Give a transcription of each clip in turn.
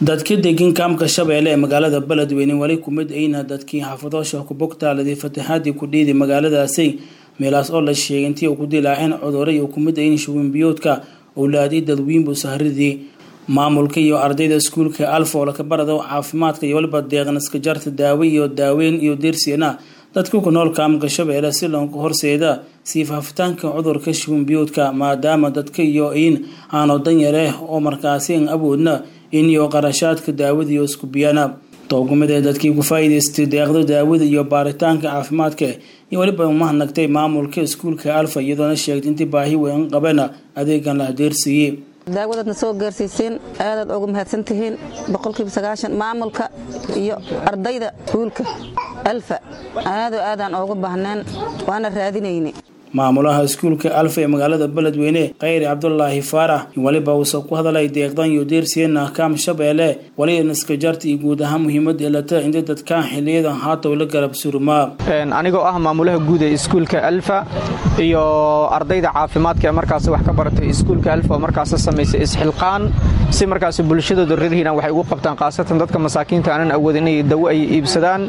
dadka degan kaamka shabeelle ee magaalada beledweyne weli kumid ayna dadkii xaafadoosha kubogtaaladii fatahaadii ku dhiiday magaaladaasi meelaas oo la sheegay intii uu ku dilaaceen cuduray uu kumid ayn shuwinbiyoodka owlaadii dadwiinbu sahridii maamulka iyo ardayda iskuulka alfa oo laka barado caafimaadka iyo waliba deeqnaska jarta daawo iyo daaweyn iyo deersiyana dadka ku nool kaamka shabeelle si loonka horseeda sii faafitaanka cudurka shuwinbiyoodka maadaama dadka iyo in aano danyare oo markaasi an awoodna in iyo qarashaadka daawada iyo iskubiyana tookumid ee dadkii ku faa-iideystay deeqda daawada iyo baaritaanka caafimaadka iyo weliba umahadnagtay maamulka iskuulka alfa iyadoona sheegtay intii baahi weyn qabana adeegan la hadeersiiyey daawadaadna soo gaarsiiseen aadaad ugu mahadsantihiin boqolkiiba sagaashan maamulka iyo ardayda iskuulka alfa aado aadaan oogu baahneen waana raadinayne maamulaha iskuulka alfa ee magaalada beledweyne khayri cabdulaahi faarax weliba uusa ku hadalay deeqdan iyo deersiyena kaam shabeelle waliba naskajarta iyo guud ahaan muhiimada elata inta dadkaan xiliyadan haataw la garab surmaa anigoo ah maamulaha guud ee iskuulka alfa iyo ardayda caafimaadka ee markaas wax ka baratay iskuulka alfa oo markaas samaysay isxilqaan si markaas bulshadooda reer hiiraan waxay ugu qabtaan khaasatan dadka masaakiinta aanan awoodin inay dawo ay iibsadaan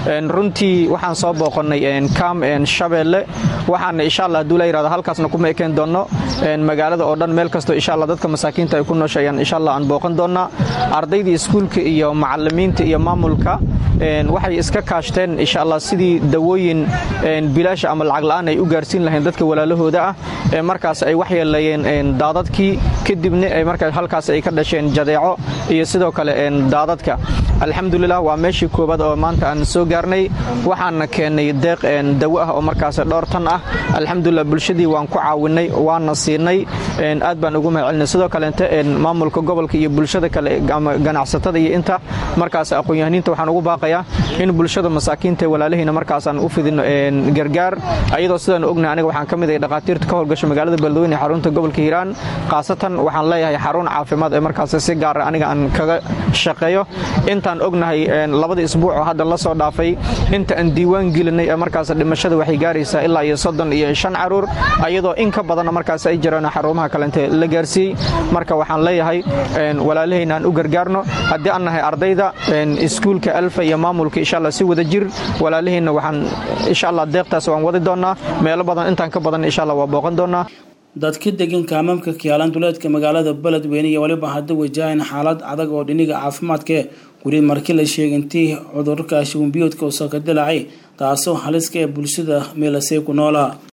runtii waxaan soo booqonnay kaam shabeelle waxaana insha allah haduu la yirahdo halkaasna kuma ekeen doonno magaalada oo dhan meel kastoo insha allah dadka masaakiinta ay ku nooshayaan insha allah aan booqan doonnaa ardaydii iskuulka iyo macallimiinta iyo maamulka waxay iska kaashteen insha allah sidii dawooyin bilaasha ama lacag la'aan ay u gaarsiin lahayn dadka walaalahooda ah ee markaas ay waxyeeleeyeen daadadkii kadibna markaa halkaas ay ka dhasheen jadeeco iyo sidoo kale daadadka alxamdulilah waa meeshii koobaad oo maanta aan soo gaarnay waxaana keennay deeq dawo ah oo markaas dhowr tan ah alxamdulilah bulshadii waan ku caawinay waana siinay aad baan ugu mahadcelinay sidoo kaleente maamulka gobolka iyo bulshada kale ama ganacsatada iyo inta markaas aqoon-yahaniinta waxaan ugu baaqayaa in bulshada masaakiinta walaalihiina markaas aan u fidino gargaar ayadoo sidaan ognahay aniga waxaan ka mid ahay dhakhaatiirta ka howlgasha magaalada beledweyne ee xarunta gobolka hiiraan khaasatan waxaan leeyahay xarun caafimaad ee markaas si gaara aniga aan kaga shaqeeyo intaan ognahay labada isbuuc oo hadda la soo dhaafay inta aan diiwaan gelinay ee markaas dhimashada waxay gaaraysaa ilaa iyo soddon iyo shan caruur ayadoo in ka badanna markaas ay jiraan xarumaha kalente la gaarsiiyey marka waxaan leeyahay walaalahayna aan u gargaarno haddii aan nahay ardayda iskuulka alfa iyo maamulka insha allah si wada jir walaalahayna waxaan insha allah deeqtaas waan wadi doonnaa meelo badan intaan ka badan insha allah waa booqan doonnaa dadka degan kaamamka kiyaalan duleedka magaalada beledweyne iyo waliba hadda wajahayn xaalad adag oo dhiniga caafimaadkae weli markii la sheegay intii cudurka shuwinbiyoodka usoo ka dilaacay taasoo haliska ee bulshada meelasey ku noolaa